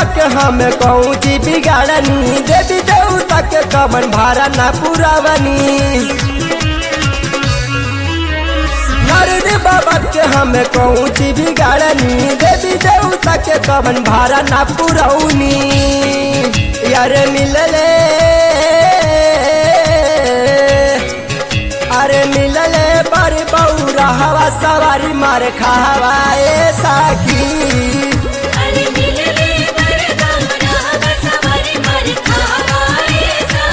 बाबा के हम कहूँ जी बिगाड़नी देवी देवता के कमन भारा ना पुरावनी नारद बाबा के हम कहूँ जी बिगाड़नी देवी देवता के कमन भारा ना पुरौनी यार मिलले अरे मिलले पर बौरा हवा सवारी मार खावा ए साखी अरे मिलले बरगौरा बसवारी मर खावाए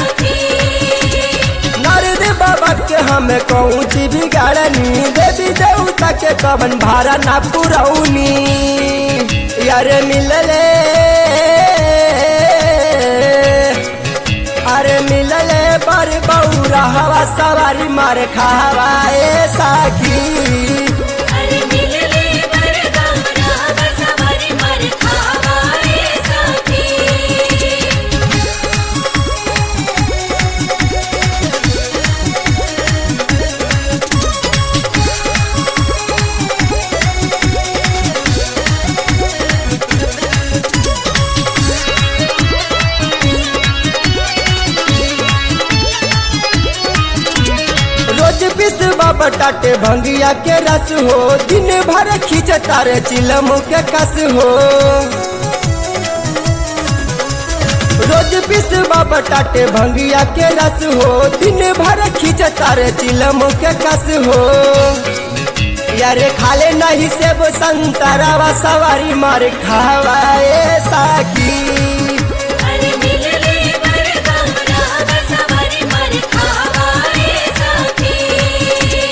सखी नारद बाबा के हम कहूँ जी बिगाड़नी देवी देवता के कवन भारा ना पुरौनी यार मिलले अरे मिलले पर बौरा हवा सवारी मार खावा ए साखी अरे मिलले बरगौरा बसवारी मर खावाए सखी रोज बिसवा बटाटे भंगिया के रस हो दिन भर खींच तारे चिलम के कस हो रोज बिसवा बटाटे भंगिया के रस हो दिन भर खींच तारे चिलम के कस हो यारे खाले नहीं सेब संतरावा सवारी मार खावाए साकी अरे मिलले बरगौरा बसवारी मर खावाए सखी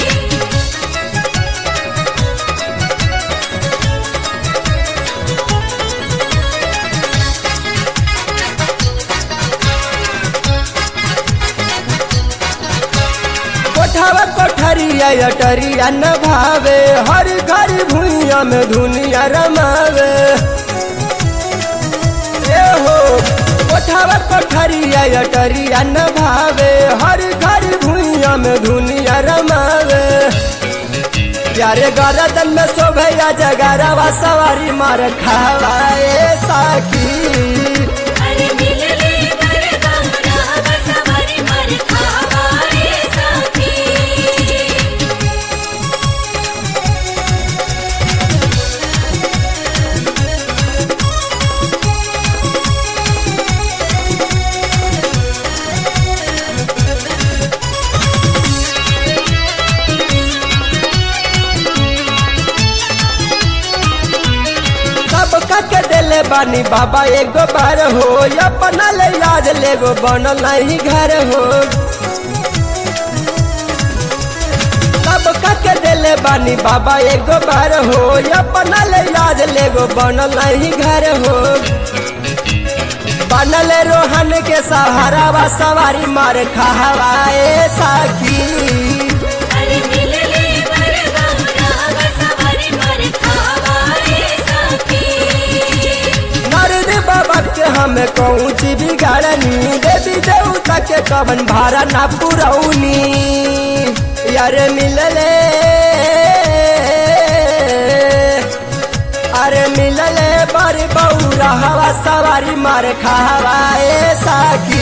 कोठावा कोठरिया अटरिया न भावे हर घर भुइया में दुनिया रमावे ए हो कोठावा कोठरिया अटरिया न भावे हर घर भुइया में दुनिया रमावे प्यारे गरदन में शोभया जगरवा सवारी मार खावाए साकी अरे मिलले बरगौरा बसवारी मर खावाए सखी सब के दिले बानी बाबा एगो बार हो अपना ले याद लेगो बनल नहीं घर हो सब के दिले बानी बाबा एगो बार हो अपना ले याद लेगो बनल नहीं घर हो बनल रोहन के सहारा वा सवारी मार खावाए साकी अरे मिलले बरगौरा बसवारी मर खावाए सखी नारद बाबा के हम कहूँ जी बिगाड़नी देवी देवता के कवन भारा ना पुरौनी यार मिलले अरे मिलले बड़ बौरा हवा सवारी मार खावाए साकी